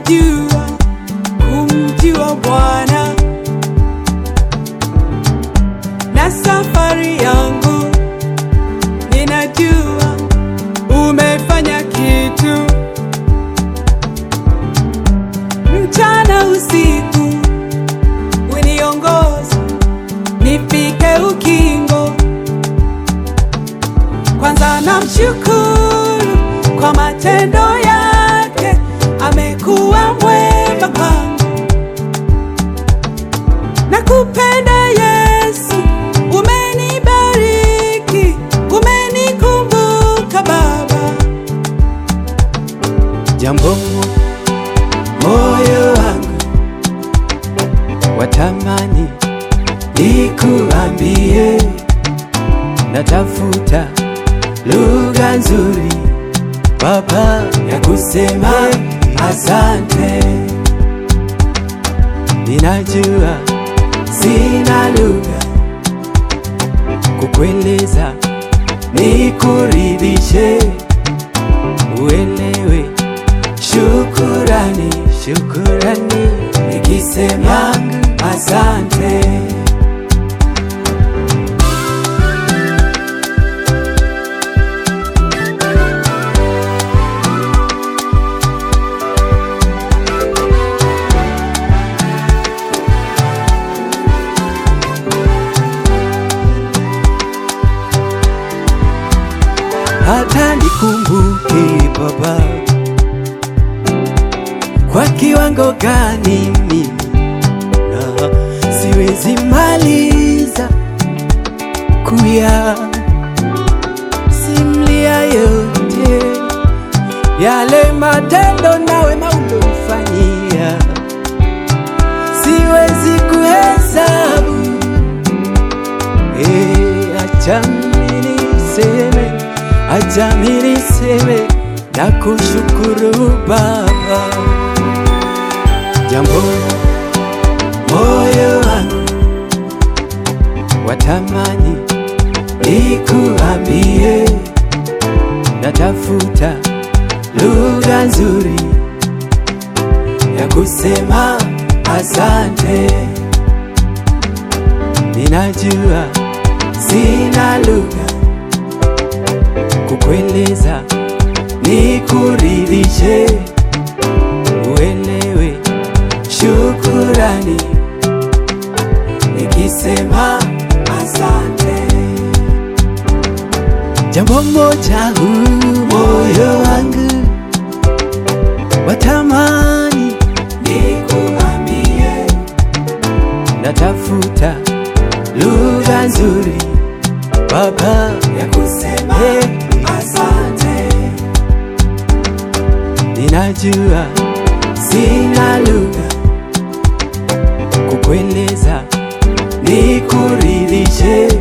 ninajua kumjua Bwana na safari yangu ninajua umefanya kitu mchana usiku uniongoza nifike ukingo kwanza namshukuru kwa matendo yake amekuwa mwema kwangu nakupenda Yesu umenibariki umenikumbuka Baba jambo moyo wangu watamani nikuambie, natafuta lugha nzuri Baba ya kusema asante. Ninajua sina lugha kukueleza, nikuridhishe, uelewe Shukurani, shukurani, nikisema asante. Hata nikumbuke Baba, kwa kiwango gani mimi na siwezi maliza kuya simlia yote yale matendo nawe maulofanyia, siwezi kuhesabu. Eh, acha mimi niseme, acha mimi niseme na kushukuru Baba jambo moyo wangu watamani nikuambie, natafuta lugha nzuri ya kusema asante. Ninajua sina lugha kukueleza, nikuridhishe, uelewe shukurani nikisema asante. Jambo moja huu moyo wangu watamani nikuambie, natafuta lugha nzuri Baba ya kusema asante. Ninajua sina lugha kukueleza, nikuridhishe,